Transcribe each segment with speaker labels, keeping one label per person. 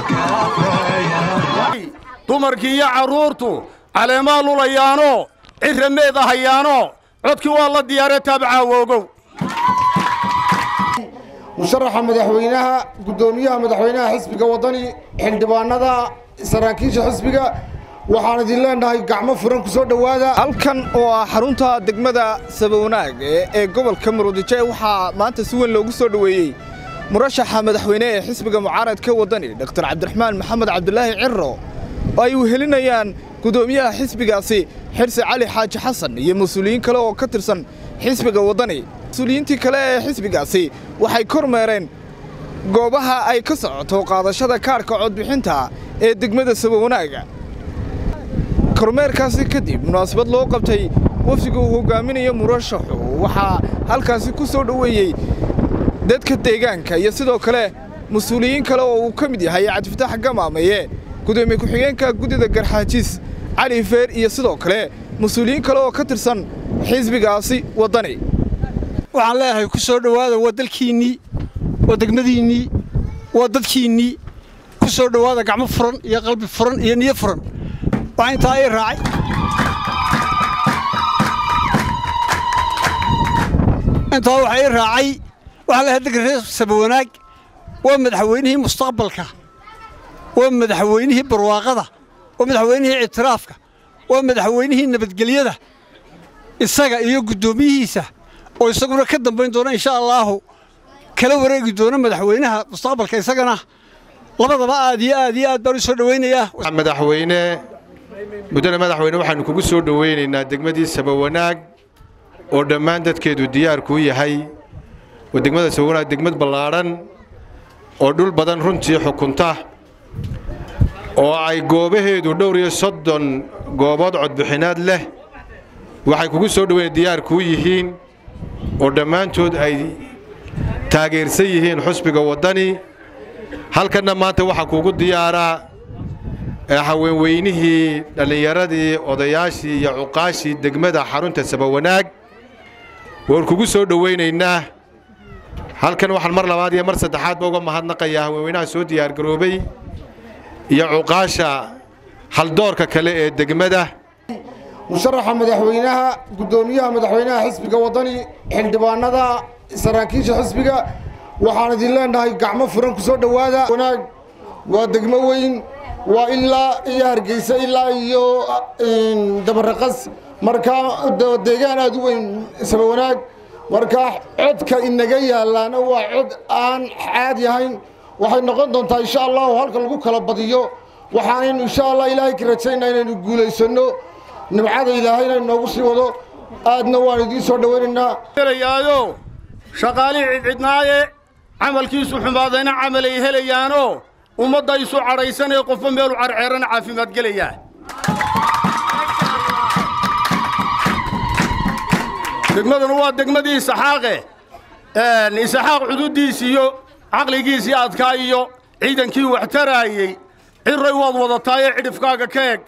Speaker 1: dumarkii iyo carruurtu caleemaa lulayaanoo cirra meeda hayaanoo codkii waa la diyaaree taabacaawogow
Speaker 2: musharaxa madaxweynaha guddoomiyaha madaxweynaha xisbiga waddani xildhibaanada saraakiisha xisbiga waxaan idin leenahay gacmo furan ku soo dhowaada
Speaker 3: halkan oo ah xarunta degmada sabawanaag ee gobolka murudijo waxaa maanta si weyn loogu soo dhoweeyey murashaxa madaxweyne ee xisbiga mucaaradka waddani dhotor cabdiraxmaan maxamed cabdulaahi cirro oo ay wehelinayaan guddoomiyaha xisbigaasi xirse cali xaaji xasan iyo mas-uuliyiin kale oo ka tirsan xisbiga waddani mas-uuliyiintii kale ee xisbigaasi waxay kormeereen goobaha ay ka socoto qaadashada kaarhka codbixinta ee degmada sabawanaaga kormeerkaasi kadib munaasabad loo qabtay wafdiga uu hogaaminayo murashaxu waxaa halkaasi ku soo dhoweeyey dadka deegaanka iyo sidoo kale mas-uuliyiin kale oo uu ka mid yahay cabdifitaax gamaameeye gudoomiye ku-xigeenka guddida garxaajiis cali feer iyo sidoo kale mas-uuliyiin kale oo ka tirsan xisbigaasi waddani
Speaker 4: waxaan leeyahay ku soo dhowaada waa dalkiinnii waa degmadiinnii waa dadkiinnii ku soo dhowaada gacmo furan iyo qalbi furan iyo niyo furan waxaa intaa ii raacay intaa waxaa ii raacay waxaa leeyahay dalka reer sabawanaag waa madaxweynihii mustaqbalka waa madaxweynihii barwaaqada waa madaxweynihii ictiraafka waa madaxweynihii nabadgelyada isaga iyo guddoomiyihiisa oo isaguna ka dambayn doona insha allaahu kala wareegi doona madaxweynaha mustaqbalka isagana labadaba aad iyo aad iyo aad baan u soo dhowaynayaa
Speaker 5: madaxweyne muddana madaxweyne waxaannu kugu soo dhowaynaynaa degmadii sabawanaag oo dhammaan dadkeedu diyaarkuu yahay oo degmada sabawanaag degmad ballaadhan oo dhul badan runtii xukunta oo ay goobaheedu dhowr iyo soddon goobood codbixinaad leh waxay kugu soo dhoweyn diyaarkuu yihiin oo dhammaantood ay taageersan yihiin xusbiga waddani halkanna maanta waxaa kuugu diyaaraa haweenweynihii dhallinyaradii odayaashii iyo cuqaashii degmada xarunta sabawanaag waan kugu soo dhowaynaynaa halkan waxaan mar labaad iyo mar saddexaadba uga mahadnaqayaa haweenweynaha soo diyaargaroobay iyo cuqaasha haldoorka kale ee degmada
Speaker 2: musharaxa madaxweynaha guddoomiyaha madaxweynaha xisbiga waddani xildhibaanada saraakiisha xisbiga waxaan idin leenahay gacmo furan ku soo dhowaada wanaag waa degmo weyn waa ilaa iyo hargeysa ilaa iyo dabaraqas markaa deegaan aad u weyn sabawanaag markaa codka inaga yaalaana waa cod aan caadi ahayn waxay noqon doontaa insha allahu halka lagu kala badiyo waxaanaynu insha allah ilaahay ka rajaynaa inaynu guulaysanno nimcada ilaahayna inoogu sii wado aadna waan idiin soo dhowaynaynaa
Speaker 1: helayaayo shaqaalihii cidcidnaaye camalkiisu xumaadayna camal ay helayaanoo ummadda isu cadhaysanee qofba meelu carceerana caafimaad gelayaa degmaduna waa degmadii isaxaaqe isaxaaq cududdiisi iyo caqligiisii adkaa iyo ciidankii wax taraayey cirray waad wadataayee cidhifkaaga ka eg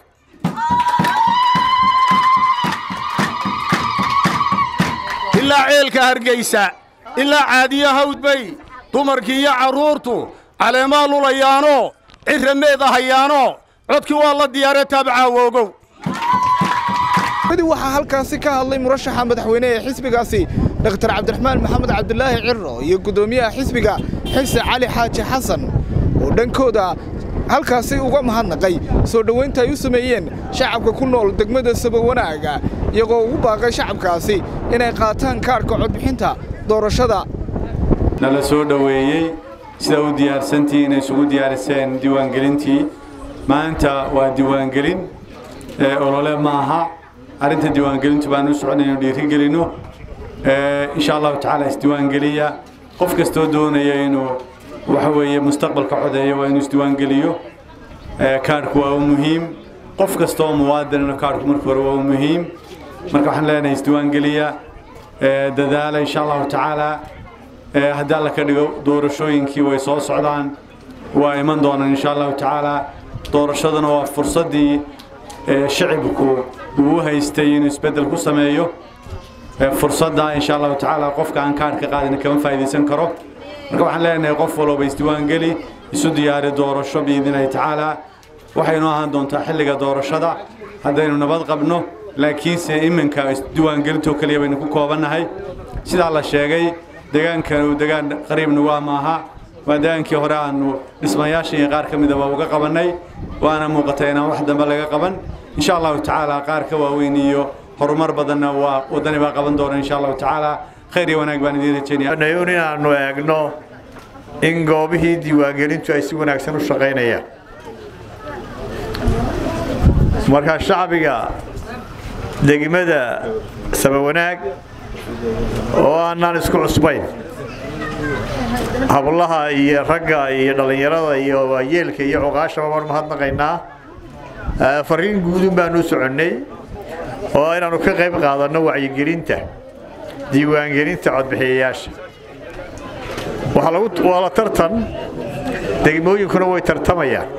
Speaker 1: ilaa ceelka hargaysa ilaa caadiya hawdbay dumarkii iyo carruurtu caleemaa lulayaanoo cirra meeda hayaanoo codkii waa la diyaaree taabacaawogow
Speaker 3: kadib waxaa halkaasi ka hadlay murashaxa madaxweyne ee xisbigaasi dhotor cabdiraxmaan maxamed cabdulaahi cirro iyo guddoomiyaha xisbiga xirse cali xaaji xasan oo dhankooda halkaasi uga mahadnaqay soo dhowaynta ay u sameeyeen shacabka ku nool degmada sabawanaaga iyagoo ugu baaqay shacabkaasi inay qaataan kaarhka codbixinta doorashada
Speaker 6: nala soo dhoweeyey sida u diyaarsantii inay isugu diyaariseen diiwaangelintii maanta waa diiwaangelin olole ma aha arrinta diiwaangelintu baan u soconayno dhiirigelinno insha allahu tacaala isdiiwaangeliya qof kastoo doonaya inuu waxa weeye mustaqbalka codeeya waa inuu isdiiwaangeliyo kaarhku waa u muhiim qof kastoo muwaadinna kaarhku marka hore waa u muhiim marka waxaan leenahay isdiiwaangeliya dadaala insha allahu tacaala haddii alla ka dhigo doorashooyinkii way soo socdaan waa iman doonaan insha allahu tacaala doorashaduna waa fursaddii shacibku uu haystay inuu isbeddel ku sameeyo fursadda insha allahu tacaala qofka aan kaarhka qaadina kama faa'iidaysan karo marka waxaan leenahay qof walba isdiiwaangeli isu diyaari doorasho biidnillahi tacaala waxaynu ahaan doontaa xilliga doorashada haddaynu nabad qabno laakiinse iminka isdiiwaangelintoo keliya baynu ku koobannahay sidaa la sheegay deegaankan uu degaan qariibna waa maaha waa degaankii hore aanu dhismayaasha iyo qaar ka midaba uga qabannay waana muuqata inaan wax dambe laga qaban insha allahu tacaala qaar ka waaweyn iyo horumar badanna waa waddani baa qaban doona insha allahu tacaala khayr iyo wanaag baan idiin rajaynaya
Speaker 7: nayuun inaannu eegno in goobihii diiwaangelintu ay si wanaagsan u shaqaynayaan markaa shacbiga degmada sabawanaag oo aanaan isku cusbayn hablaha iyo ragga iyo dhallinyarada iyo waayeelka iyo cuqaashaba baan mahadnaqaynaa fariin guudun baanu u soconnay oo inaannu ka qayb qaadanno wacyigelinta diiwaangelinta codbixiyayaasha waa la tartan degmooyinkuna way tartamayaan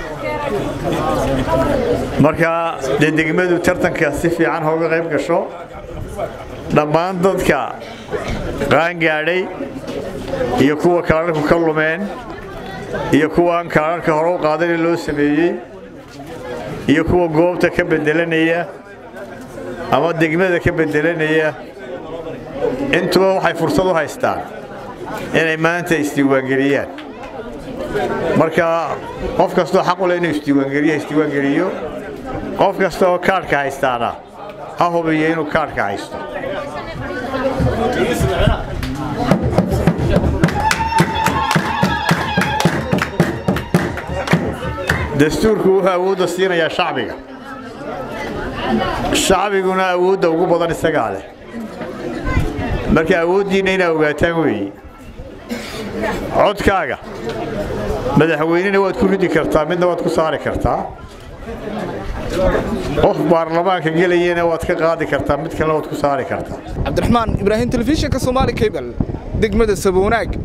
Speaker 7: marka dee degmadu tartanka si fiican hooga qayb gasho dhammaan dadka qaangaadhay iyo kuwa kalararku ka lumeen iyo kuwa aan kalararka hore u qaadana loo sameeyey iyo kuwa goobta ka bedelanaya ama degmada ka bedelanaya intuba waxay fursad u haystaan inay maanta isdiiwaangeliyaan marka qof kastoo xaq u leh inuu isdiiwaangeliyo isdiiwaangeliyo qof kasta oo kaadhka haystaana ha hubiyo inuu kaadhka haysto dastuurku wuxuu awoodda siinayaa shacbiga shacbiguna awoodda ugu badan isagaa leh marka awooddiinna inaa ogaataan weeye codkaaga madaxweynena waad ku ridi kartaa midna waad ku saari kartaa qof baarlamaanka gelayana waad ka qaadi kartaa mid kalena waad ku saari kartaa
Speaker 3: cabdiraxmaan ibraahim telefishinka soomaali cable degmada sabownaag